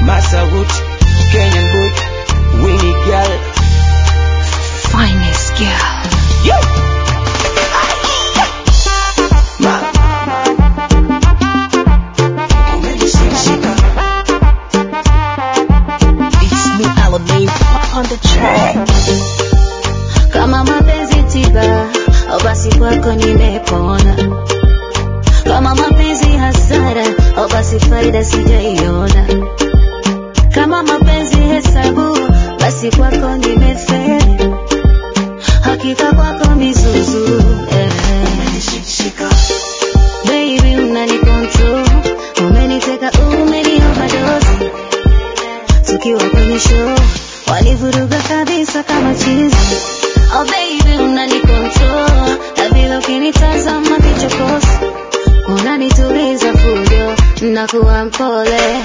Masawood, Kenyan boy, Winnie girl. Finest girl. Yeah. Ma. Umenishika. It's new Alamein on the track. kama mapenzi tiba au basi kwako nimepona kama mapenzi hasara au basi faida sijaiona kama mapenzi hesabu basi kwako nimefeli hakika kwako mizuzu eh. Umenishika. Baby unani control umeniteka umeni overdose tukiwa kwenye show walivuruga kabisa kama chizi oh baby unani control na vile ukinitazama kichokozi unanituliza fujo nakuwa mpole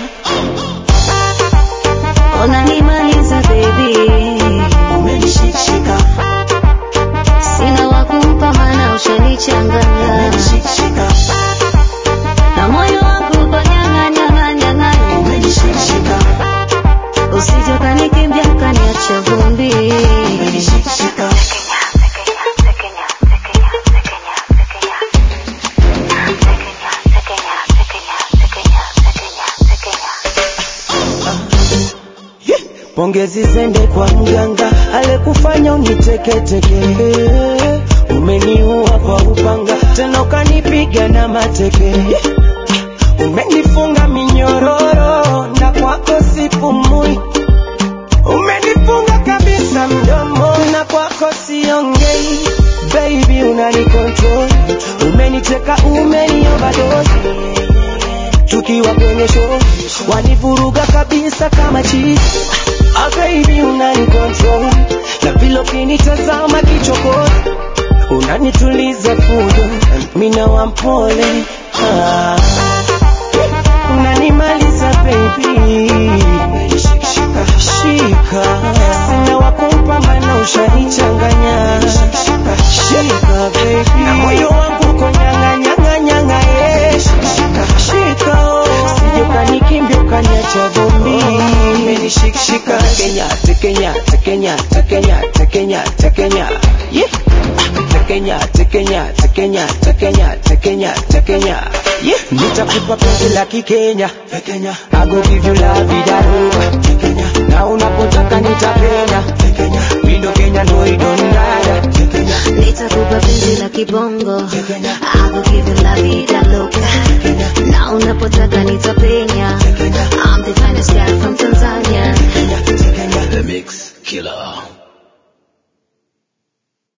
unanimaliza baby Umenishika. sina wakumpa mana ushanichanganya Umenishika. na moyo wangu uko nyanga nyanga nyanga Umenishika. usije ukanikimbia ukaniacha vumbi Umenishika. Pongezi zende kwa mganga alekufanya uniteketeke, umeniua kwa upanga, tena ukanipiga na mateke, umenifunga minyororo na kwako sipumui, umenifunga kabisa mdomo na kwako siongei, baby unani control, umeniteka umeni overdose tukiwa kwenye show wanivuruga kabisa kama chizi ah, baby unani control na vile ukinitazama kichokozi unanituliza fujo mina wampole ah. unanimaliza baby shika sina wakumpa mana ushanichanganya shika baby na moyo wangu uko nyanga nyanga nyanga yeah. shika oh. sije ukanikimbia ukaniacha vumbi umenishikishika Kenya tekenya tekenya tekenya tekenya tekenya yeah tekenya tekenya tekenya tekenya tekenya tekenya yeah nitakupa penzi la kikenya tekenya I go give you la vida loca tekenya na unapotaka nitapenya tekenya mindo Kenya no idonada tekenya nitakupa penzi la kibongo tekenya I will give you la vida loca na unapotaka nitapenya I'm the finest guy from Tanzania tekenya The Mix Killer.